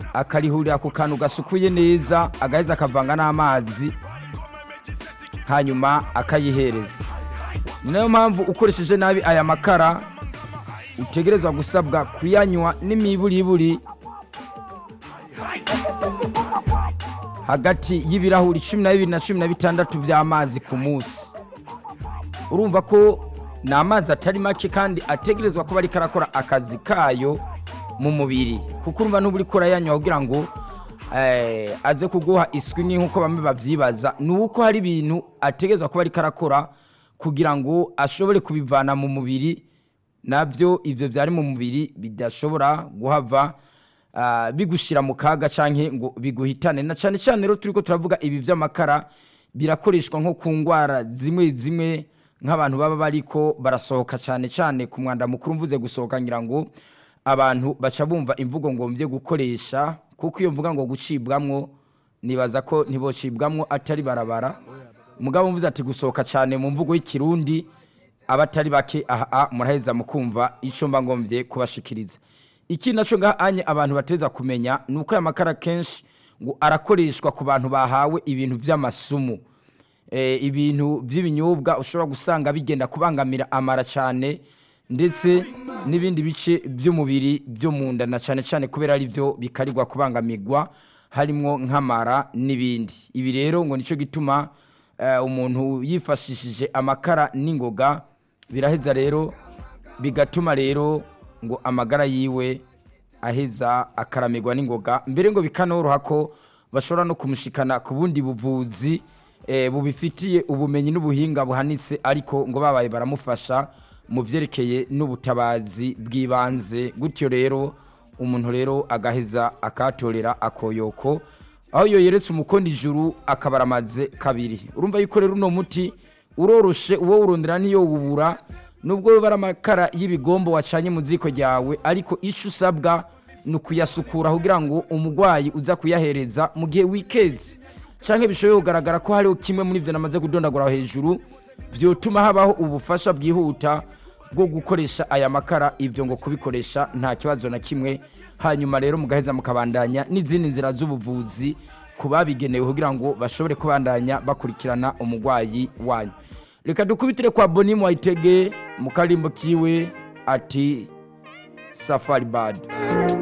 akarihurira ku kantu gasukuye neza agaheza akavanga n'amazi hanyuma akayihereza ni nayo mpamvu ukoresheje nabi aya makara utegerezwa gusabwa kuyanywa n'imiburiburi hagati y'ibirahuri cumi na bibiri na cumi na bitandatu by'amazi ku munsi urumva ko ni amazi atari make kandi ategerezwa kuba ariko arakora akazi kayo mu mubiri kuko urumva n'uba uriko urayanywa kugira ngo eh, aze kuguha iswi ni nk'uko bamwe babyibaza ni uko hari ibintu ategerezwa kuba ariko arakora kugira ngo ashobore kubivana mu mubiri nabyo ibyo byari mu mubiri bidashobora guhava ah, bigushyira mu kaga cyangwa ngo biguhitane na cyane cyane rero turi ko turavuga ibi by'amakara birakoreshwa nko ku ndwara zimwe zimwe nk'abantu baba bariko barasohoka cyane cyane ku mwanda mukuru mvuze gusohoka ngira ngo abantu baca bumva imvugo ngombye gukoresha kuko iyo mvuga ngo gucibwamwo nibaza ko ntibocibwamwo atari barabara mugabo mvuze ati gusohoka cyane mu mvugo y'ikirundi abatari bake aha muraheza mukumva icyo mba ngombye kubashikiriza iki nacyo ngaha anye abantu bateza kumenya ni uko aya makara kenshi ngo arakoreshwa ku bantu bahawe ibintu by'amasumu Eh, ibintu by'ibinyobwa ushobora gusanga bigenda kubangamira amara cyane ndetse n'ibindi bice by'umubiri byo mu nda na cyane cyane kubera ari byo bikarirwa kubangamirwa harimo nk'amara n'ibindi ibi rero ngo nicyo gituma eh, umuntu yifashishije amakara n'ingoga biraheza rero bigatuma rero ngo amagara yiwe aheza akaramirwa n'ingoga mbere ngo bikanoroha ko bashobora no kumushikana ku bundi buvuzi eh, bubifitiye ubumenyi n'ubuhinga buhanitse ariko ngo babaye baramufasha mu byerekeye n'ubutabazi bw'ibanze gutyo rero umuntu rero agaheza akatorera akoyoko aho iyo yeretse umukondo ijuru akaba aramaze kabiri urumva yuko rero uno muti uroroshe uwo urondera niyo wubura nubwo biba ari amakara y'ibigombo wacanye mu ziko ryawe ariko icyo usabwa ni ukuyasukura kugira ngo umurwayi uza kuyahereza mu gihe wikeze cyangwa bishoboye kugaragara ko hariho kimwe muri ibyo namaze kudondagura hejuru byotuma habaho ubufasha bwihuta bwo gukoresha aya makara ibyo ngo kubikoresha nta kibazo na kimwe hanyuma rero mugaheza mukabandanya n'izindi nzira z'ubuvuzi ku babigenewe kugira ngo bashobore kubandanya bakurikirana umurwayi wanyu reka dukubitire kwa boni mwayitege mu karimbo kiwe ati safari badi